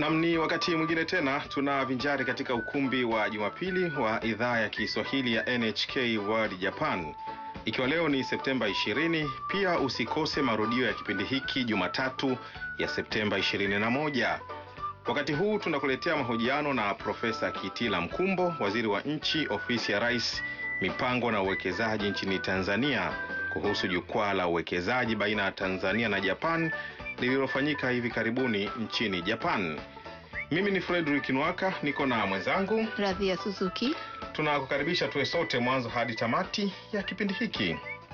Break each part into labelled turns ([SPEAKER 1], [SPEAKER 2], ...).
[SPEAKER 1] Naam, ni wakati mwingine tena tunavinjari katika ukumbi wa Jumapili wa idhaa ya Kiswahili ya NHK World Japan, ikiwa leo ni Septemba 20. Pia usikose marudio ya kipindi hiki Jumatatu ya Septemba 21. Wakati huu tunakuletea mahojiano na Profesa Kitila Mkumbo, waziri wa nchi ofisi ya Rais, mipango na uwekezaji nchini Tanzania, kuhusu jukwaa la uwekezaji baina ya Tanzania na Japan lililofanyika hivi karibuni nchini Japan. Mimi ni Frederick Nwaka, niko na mwenzangu.
[SPEAKER 2] Radhia Suzuki.
[SPEAKER 1] Tunakukaribisha tuwe sote mwanzo hadi tamati ya kipindi hiki.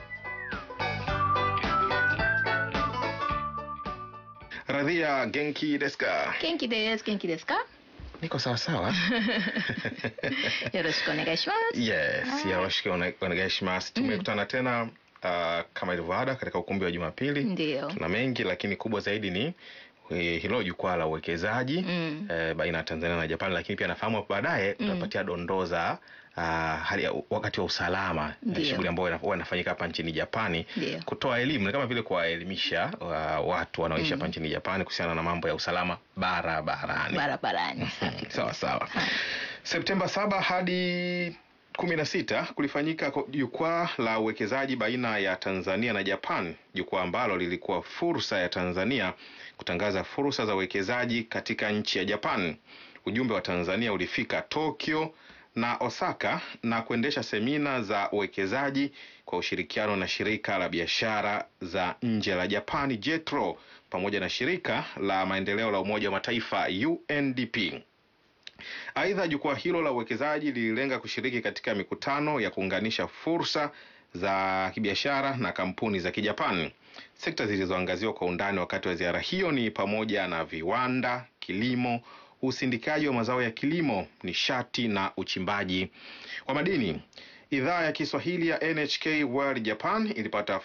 [SPEAKER 1] Radhia, genki desu ka?
[SPEAKER 2] Genki desu. Genki desu ka?
[SPEAKER 1] Niko sawa sawa.
[SPEAKER 2] Yoroshiku onegai shimasu.
[SPEAKER 1] Yes, yoroshiku onegai shimasu. Tumekutana tena uh, kama ilivyo ada katika ukumbi wa Jumapili.
[SPEAKER 2] Ndio.
[SPEAKER 1] Tuna mengi lakini kubwa zaidi ni eh, hilo jukwaa la uwekezaji
[SPEAKER 2] Mm.
[SPEAKER 1] eh, baina ya Tanzania na Japan, lakini pia nafahamu hapo baadaye tutapatia dondoo za ah, hali ya wakati wa usalama eh,
[SPEAKER 2] Ndio.
[SPEAKER 1] shughuli ambayo ina- huwa inafanyika hapa nchini Japani,
[SPEAKER 2] Ndio.
[SPEAKER 1] kutoa elimu ni kama vile kuwaelimisha wa, watu wanaoishi hapa nchini Japani kuhusiana na mambo ya usalama barabarani.
[SPEAKER 2] Barabarani.
[SPEAKER 1] Sawa sawa. Septemba saba hadi kumi na sita kulifanyika ko- jukwaa la uwekezaji baina ya Tanzania na Japan, jukwaa ambalo lilikuwa fursa ya Tanzania kutangaza fursa za uwekezaji katika nchi ya Japan. Ujumbe wa Tanzania ulifika Tokyo na Osaka na kuendesha semina za uwekezaji kwa ushirikiano na shirika la biashara za nje la Japani JETRO pamoja na shirika la maendeleo la Umoja wa Mataifa UNDP. Aidha, jukwaa hilo la uwekezaji lililenga kushiriki katika mikutano ya kuunganisha fursa za kibiashara na kampuni za Kijapani. Sekta zilizoangaziwa kwa undani wakati wa ziara hiyo ni pamoja na viwanda, kilimo, usindikaji wa mazao ya kilimo, nishati na uchimbaji wa madini. Idhaa ya Kiswahili ya NHK World Japan ilipata